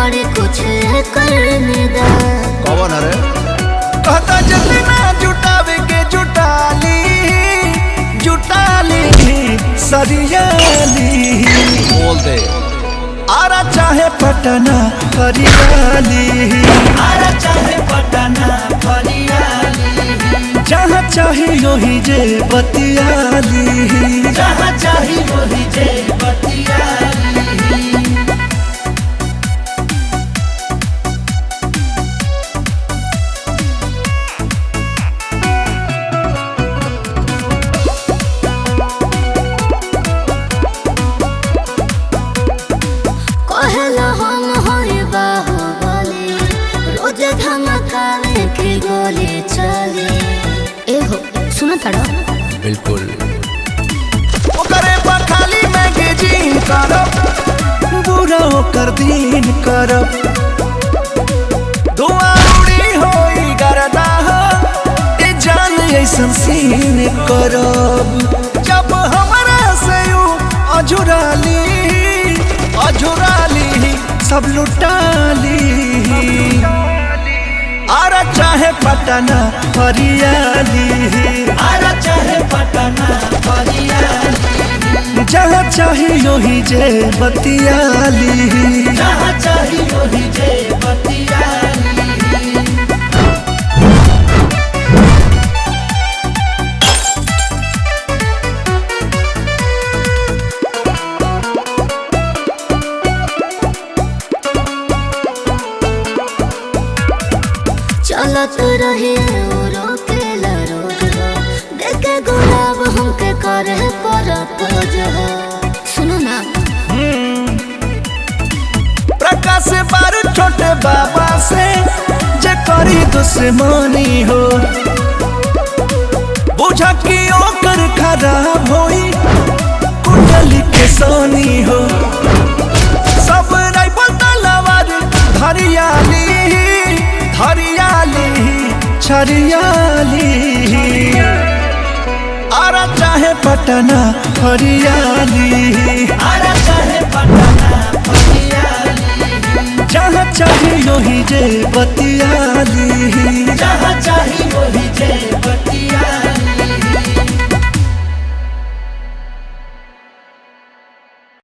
बड़े कुछ करने दा कौन अरे कहता जितना जुटावे के जुटाली जुटाली सरियाली बोल दे आरा चाहे पटना हरियाली आरा चाहे पटना फरियाली जहाँ चाहे योही जे बतियाली जहाँ चाही वही जे बतियाली कहला हम होए बाहुबली रोज धमकावे के गोली चले ए हो सुनो तड़ा बिल्कुल ओकरे बखाली में गेजिन करब बुरा ओकर दिन करब दुआ उड़ी होई गरदा हो ए जान ऐसन सीन करब जब हमरा से यू अजुराली अजुराली सब लुटाली आरा चाहे पटना हरियाली आरा चाहे पटना फरियाली जहाँ चाहे योही जे बतियाली जहाँ चाही वही जे बतियाली चलत रहे ओ रोकेला रोज हो देखे गुलाब हमके करे पर खोज हो सुनो ना प्रकाश बारू छोटे बाबा से जे करी दुश्मनी हो बुझा कि ओकर खराब होई कुंडली के सोनी हो सब राइफल तलवार धरियाली धरियाली छरियाली आरा चाहे पटना हरियाली आरा चाहे पटना फरियाली जहाँ चाहे योही जे बतियाली